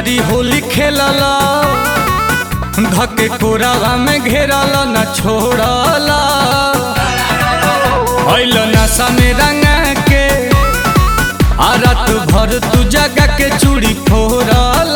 बारी होली खेलल धके कोरावा में घेरल न छोड़ल अइल नशा में रंगा के आ रात भर तू जगा के चूड़ी फोड़ल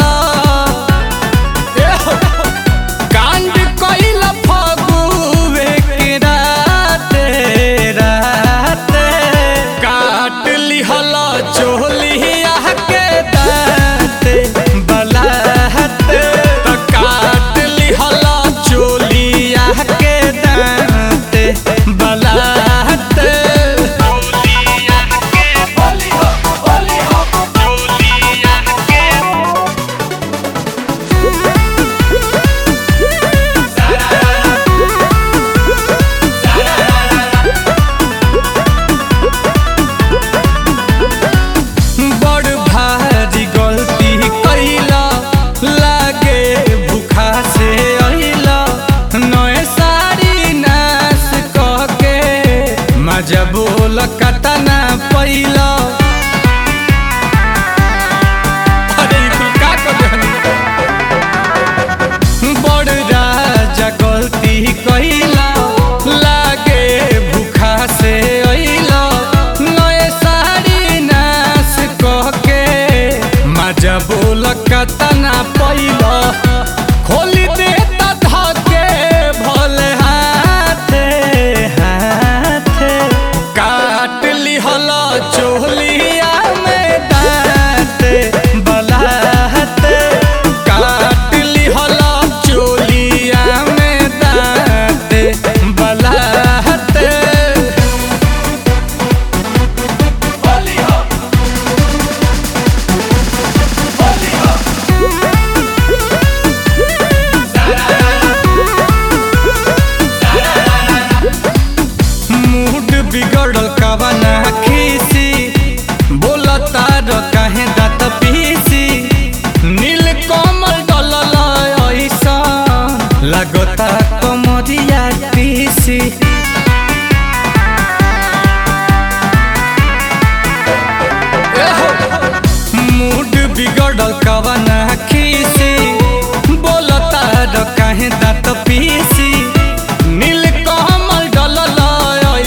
कांड कइल फगुवे के राते राते काट लिहल चोलिया के दाते बलाते त काट लिहल चोलिया के दाते बलाते चोलिया के बोली हो बोली हो चोलिया के बड़ भारी गलती कैला लागे भूखा से अइला नए साड़ी नाश कह के मजा बोल कतना पैला अरे ई कुल का कर देहनी? बड़ राजा गलती कैला लागे भूखा से अइला नए साड़ी नाश कह के मजा बोल कतना पैला खोली दे त धके भले हाथे हाथे काट लिहल चोलिया में दाँते बलाते काट लिहल चोलिया में दाँते बलाते होली हो होली हो मूड बिगड़ल कवना खीसी बोलता र काहे दात पीसी नील कमल डलल ऐसा लगता कमरिया पीसी एहो, मूड बिगड़ल कवना खीसी बोलता र काहे दात पीसी नील कमल डलल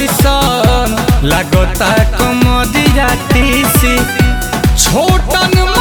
ऐसन लागता कमरिया तीसी छोटन